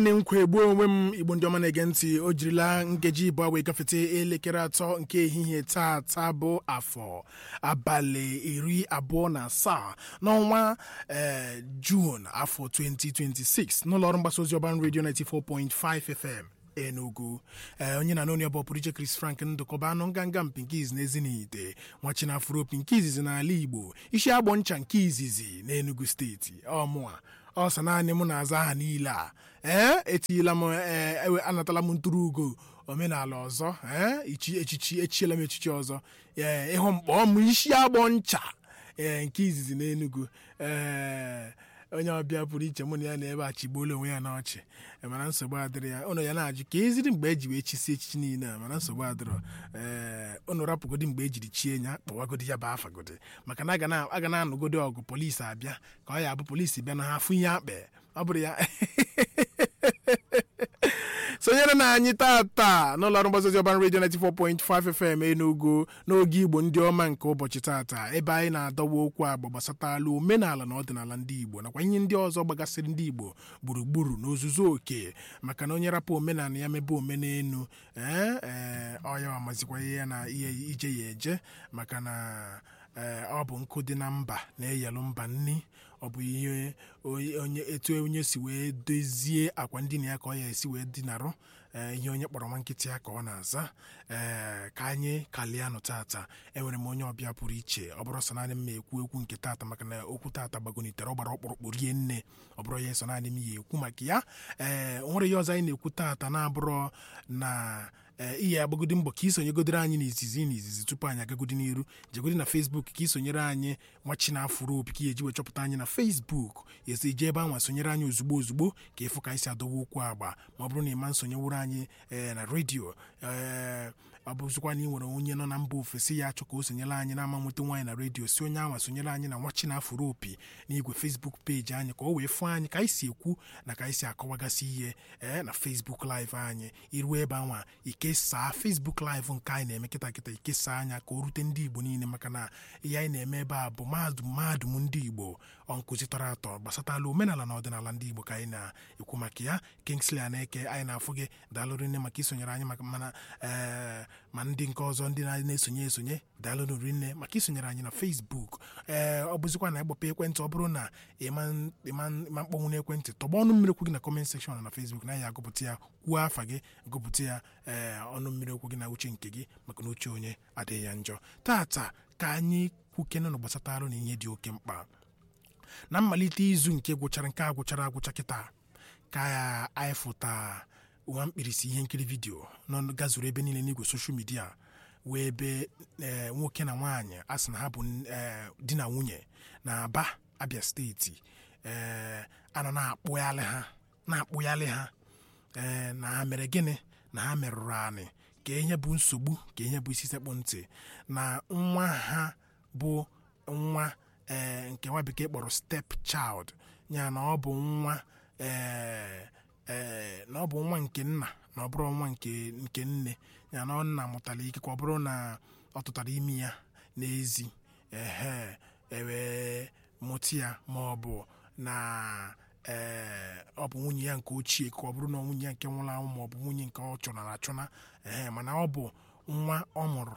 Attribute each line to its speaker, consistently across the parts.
Speaker 1: nne nkwa egbuo onwe m igbo ndị ọma na-ege ntị o jirila nkeji ịbụọ wee gafete elekere atọ nke ehihie taata bụ afọ abalị iri abụọ na asaa n'ọnwa ee juun afọ 2026 n'ụlọ ọrụ mgbasa ozi ọban redio 94.5 fm enugu ee onye na n'onye bụ pụrụ iche chris frank ndụkọba anụ nganga mpi nke izi n'ezinite nwachina afropi nke izizi n'ala igbo isi agbọ ncha nke izizi n'enugu steeti ọmụa ọ sọ naanị m na-aza aha niile a ee etinyela m ee anatala m ntụrụ ugo omenala ọzọ ee ichi echichi echiela m echichi ọzọ ee ịhụ mkpọ m isi agbọ ncha ee nke izizi n'enugu ee onye ọbịa pụrụ iche mụ na ya na ebe a chigbuola onwe ya n'ọchị mana nsogbu adịrị ya ụnụ ya na-ajụ ka eziri mgbe eji wee chisi echichi niile a mana nsogbu adịrọ ee ụnụ rapụgodi mgbe ejiri chie ya kpọwagodi ya bụ afagodi maka na a ga na-anụgodi ọgụ polisi abịa ka ọ ya bụ polisi bịa na ha afụ ihe akpe ọ bụrụ ya sonyere na anyị tata n'ụlọ ọrụ mgbasa ozi ọban redio 94.5 FM Enugu n'oge Igbo ndị ọma nke ụbọchị tata ebe anyị na-adọwa okwu agba gbasatala omenala na ọdịnala ndị Igbo nakwa ihe ndị ọzọ gbagasịrị ndị Igbo gburugburu n'ozuzu oke maka na onye rapụ omenala ya mebe omenelu ee ee ọya amazikwa ya na ihe ije ya eje maka na ee ọ bụ nkụ dị na mba na-eyelụ mba nni ọ bụ ihe onye etu onye si wee dozie akwa ndina ya ka ọ ya esi wee dinarụ ihe onye kpọrọ nwa nkịtị ya ka ọ na-aza ee ka anyị kalianụ tata enwere m onye ọbịa pụrụ iche ọ bụrụ sọ naanị m ekwu ekwu nke tata maka na okwu tata gbagonitere ọ gbara ọkpụrụkpụ rie nne ọ bụrụ ya so naanị m ya ekwu maka ya ee o nwere ihe ọzọ anyị na-ekwu tata na-abụrọ na ihe agbagodi mbọ ka isonyegodere anyị n'izizi n'izizi tupu anyị agagodi n'iru jegodi na Facebook ka isonyere anyị nwachi na afụrụ opi ka eji wee chọpụta anyị na Facebook esi ije ebe anwa sonyere anyị ozugbo ozugbo ka ịfụ ka anyị si adọwa okwu agba ma ọ bụrụ na ịma nsonyewuru anyị na redio ee ọ bụzikwa na ị nwere onye nọ na mba ofesi ya achọ ka o sonyere anyị na ama nweta nwaanyị na redio si onye anwa sonyere anyị na nwachi na afụrụ opi n'igwe Facebook peji anyị ka o wee fụ anyị ka anyị si ekwu na ka anyị si akọwagasị ihe ee na Facebook live anyị iruo ebe anwa ikesaa Facebook live nke anyị na-eme kịta kịta ikesaa anya ka o rute ndị Igbo niile maka na ihe anyị na-eme ebe a bụ mahadum mahadum ndị Igbo ọ nkụzi tọrọ atọ gbasatala omenala na ọdịnala ndị Igbo ka anyị na-ekwu maka ya Kingsley Aneke anyị na-afụ gị daalụrụ nne maka isonyere anyị maka mana ee ma ndị nke ọzọ ndị na-esonye esonye daalụrụ rinne maka isonyere anyị na Facebook ee ọ bụzikwa na ịgbapụ ekwentị ọ bụrụ na ịma mkpọnwụ n'ekwentị tọgba ọnụ mmiri okwu gị na comment section na Facebook na ya agụpụta ya kwuo afa gị gụpụta ya ee ọnụ mmiri okwu gị na uche nke gị maka na uche onye adịghị ya njọ tata ka anyị kwukenụ gbasatarụ na ihe dị oke mkpa na mmalite izu nke gwụchara nke a gwụchara agwụcha kịta ka anyị fụta nwa mkpirisi ihe nkiri vidiyo nọ gazuru ebe niile n'igwe soshal midia wee ebe nwoke na nwaanyị a sị na ha bụ di na nwunye na aba abia steeti ee anọ na-akpụghalị ha na-akpụghalị ha ee na ha mere gịnị na ha merụrụ anị ka ihe bụ nsogbu ka ihe bụ isi sekpụ ntị na nwa ha bụ nwa ee nke nwa bekee kpọrọ step child ya na ọ bụ nwa ee ee na ọ bụ nwa nke nna na ọ bụrụ nwa nke nke nne ya na ọ nna mụtara ike ka ọ bụrụ na ọ tụtara imi ya n'ezi ehe ewee mụta ya ma ọ bụ na ee ọ bụ nwunye ya nke ochie ka ọ bụrụ na nwunye ya nke nwụrụ anwụ ma ọ bụ nwunye nke ọ chọrọ achụna ee mana ọ bụ nwa ọ mụrụ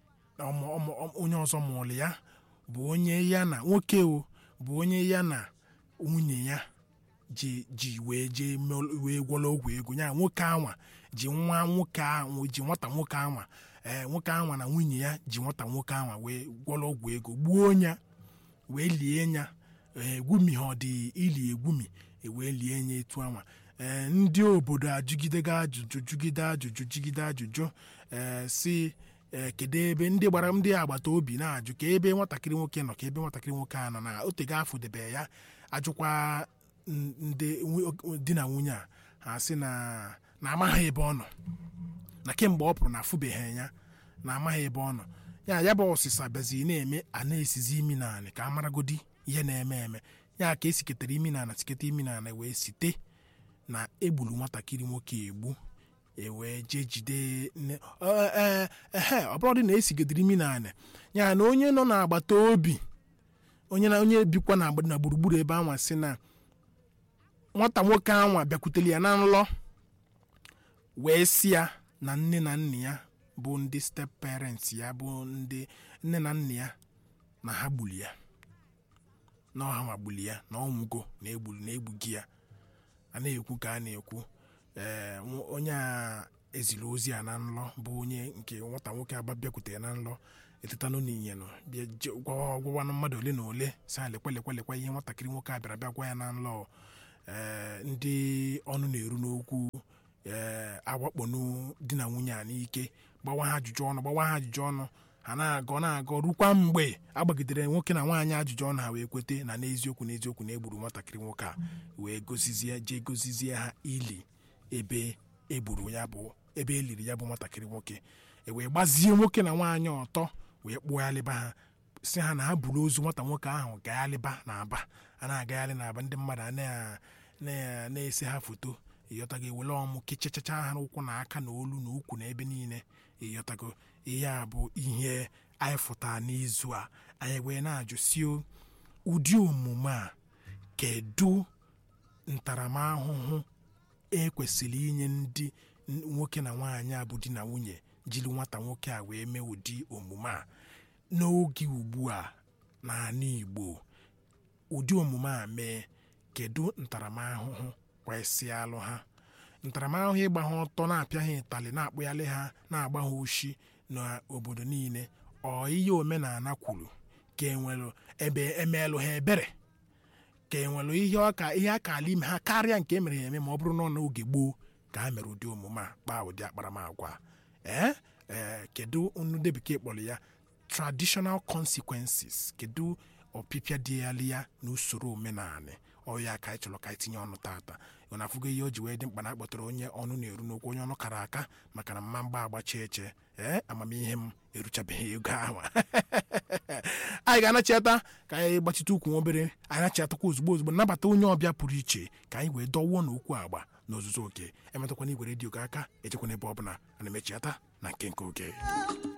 Speaker 1: onye ọzọ mụrụ ya bụ onye ya na nwoke o bụ onye ya na nwunye ya ji ji wee jee wee gwọrọ ọgwụ ego ya nwoke anwa ji nwa nwoke ahụ ji nwata nwoke anwa ee nwoke anwa na nwunye ya ji nwata nwoke anwa wee gwọrọ ọgwụ ego gbuo ya wee lie ya egwumi ha ọ dị ili egwumi wee lie ya etu anwa ee ndị obodo ajụgidega ajụjụ jụgide ajụjụ jigide ajụjụ ee si ee kedu ebe ndị gbara ndị agbata obi na-ajụ ka ebe nwatakịrị nwoke nọ ka ebe nwatakịrị nwoke a nọ na otego afọ debe ya ajụkwa ndị di na nwunye a ha sị na na amaghị ebe ọ nọ na kemgbe ọ pụrụ na afụbeghị ya na amaghị ebe ọ nọ ya ya bụ ọsịsa bịazi na-eme a na-esizi imi naanị ka a maragodi ihe na-eme eme ya ka esiketara imi naana siketa imi naana wee site na egburu nwatakịrị nwoke egbu ewee jee jide ehe ọ bụrụ dị na esigedere imi naanị ya na onye nọ n'agbata obi onye na onye bikwa na gburugburu ebe anwa sị na nwata nwoke anwa bịakwutere ya na nlọ wee si ya na nne na nna ya bụ ndị step parents ya bụ ndị nne na nna ya na ha gbuli ya na ọha ma gbuli ya na ọnwụgo na egburu na egbugi ya a na-ekwu ka a na-ekwu ee nw- onye a eziri ozi a na nlọ bụ onye nke nwata nwoke aba bịakwutere na nlọ etetanụ n'inyenu bịa je- gwawa gwawanụ mmadụ ole na ole si ha lekwe lekwe lekwe ihe nwatakịrị nwoke a bịara bịa gwa ya na nlọ ee ndị ọnụ na-eru n'okwu ee awakponu di na nwunye a n'ike gbawa ha ajụjụ ọnụ gbawa ha ajụjụ ọnụ ha na-agọ na-agọ rukwa mgbe agbagidere nwoke na nwaanyị ajụjụ ọnụ ha wee kwete na n'eziokwu n'eziokwu na egburu nwatakịrị nwoke a wee gozizie jee gozizie ha ili ebe egburu ya bụ ebe eliri ya bụ nwatakịrị nwoke e wee gbazie nwoke na nwaanyị ọtọ wee kpụghalịba ha si ha na ha buru ozu nwata nwoke ahụ gaghalịba na aba a na-agagharị na aba ndị mmadụ a na- na- na-ese ha foto ịghọtago ewele ọmụ kechachacha ha n'ụkwụ na aka na olu na ukwu na ebe niile ịghọtago ihe a bụ ihe anyị fụtara n'izu a anyị wee na-ajụ si o, ụdị omume a kedu ntaramahụhụ ekwesịrị inye ndị n- nwoke na nwaanyị a bụ di na nwunye jiri nwata nwoke a wee mee ụdị omume a n'oge ugbu a n'ala Igbo ụdị omume a mee kedu ntaramahụhụ kwesị alụ ha ntaramahụhụ ịgba ha ọtọ na-apịa ha ịtalị na-akpụghalị ha na-agba ha oshi n'obodo niile ọ ihe omenala kwuru ka enwere ebe emeelụ ha ebere ka enwere ihe ọka ihe aka ala ime ha karịa nke emere ya eme ma ọ bụrụ na ọ n'oge gboo ka ha mere ụdị omume a kpaa ụdị akparamagwa a. ee ee kedu nnu ndị bekee kpọrọ ya traditional consequences kedu ọpịpịa dị ya ya na usoro omenala ọya ka anyị chọrọ ka anyị tinye ọnụ tata ọ na-afụgo ihe o ji wee dị mkpa na akpọtara onye ọnụ na-eru n'okwu onye ọnụ kara aka maka na mma mgba agbachi eche ee amamihe m eruchabeghị ego ahụ anyị ga-anachata ka anyị gbachite ukwu nwa obere anyị nachatakwa ozugbo ozugbo nabata onye ọbịa pụrụ iche ka anyị wee dọwuo n'okwu agba n'ozuzu oke emetụkwana igwe redio gị aka echekwana ebe ọ bụla ana emechiata na nke nke oge